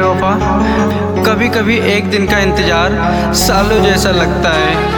बेवफा कभी कभी एक दिन का इंतजार सालों जैसा लगता है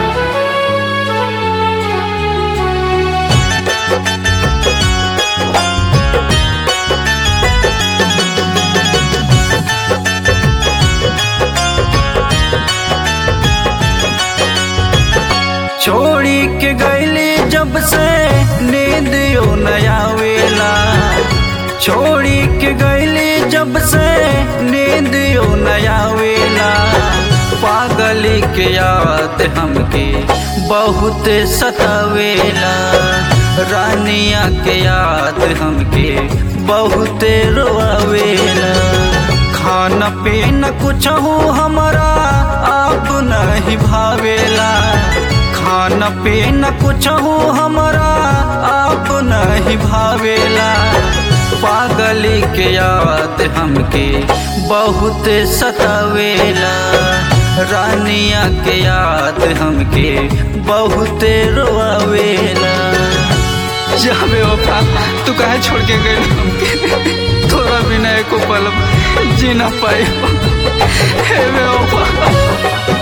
छोड़ी के गईली जब से नींद यो नया वेला छोड़ी के गईली जब से नींद यो नया वेला पागली के याद हमके बहुत सतावेला रानिया के याद हमके बहुत रोआवेला खाना पीना कुछ हो हमारा आप नहीं भावेला खाना पीना कुछ हो हमारा आप नहीं भावेला पागली के याद हमके बहुत सतावेला रानिया के याद हमके बहुत रोआवेला जाबे वफा तू काहे छोड़ के गए हमके तोरा बिना एको पल जी ना पाई हे बेवफा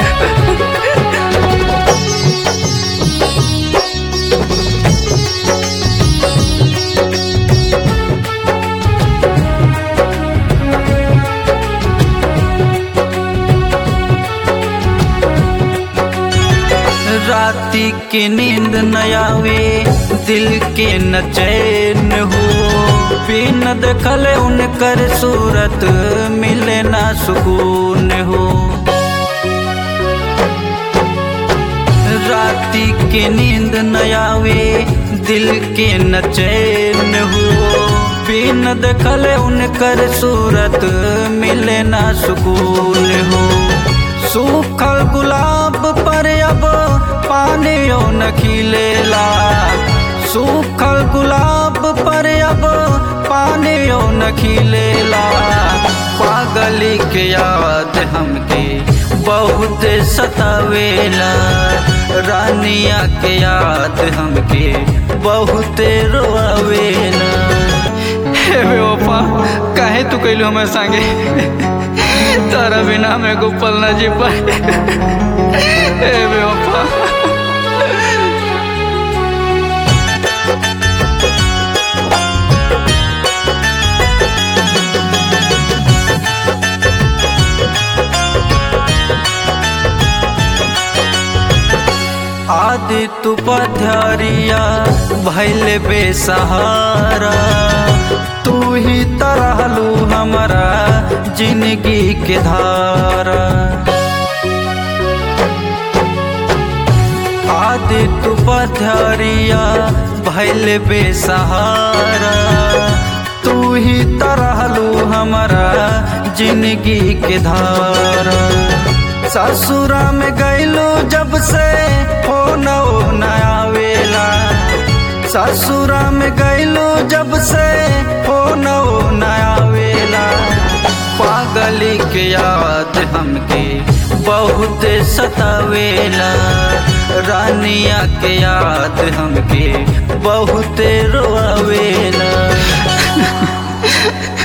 राती की नींद न आवे दिल के न चैन हो बिन देखल उनकर सूरत मिले ना सुकून हो राती की नींद न आवे दिल के न चैन हो बिन देखल उनकर सूरत मिले ना सुकून हो सूखल गुलाब पर अब पानी न खिलेला सूखल गुलाब पर अब पानी न खिलेला पागली के याद हमके बहुत सतावेला रानिया के याद हमके बहुत रोआवेला हे बेवफा काहे तू कैलो हमारे संगे तारा बिना मैं को पल ना जी पाए हे बेवफा आदि तू पथरिया भैले बेसहारा तू ही तरहलू हमारा जिंदगी के धारा आदि तू पथरिया भैले बेसहारा तू ही तरहलू हमारा जिंदगी के धारा ससुरा में गैलो जब से हो नया वेला ससुरा में गैलो जब से हो नया वेला पागली के याद हमके बहुत सतावेला रानिया के याद हमके बहुत रोआवेला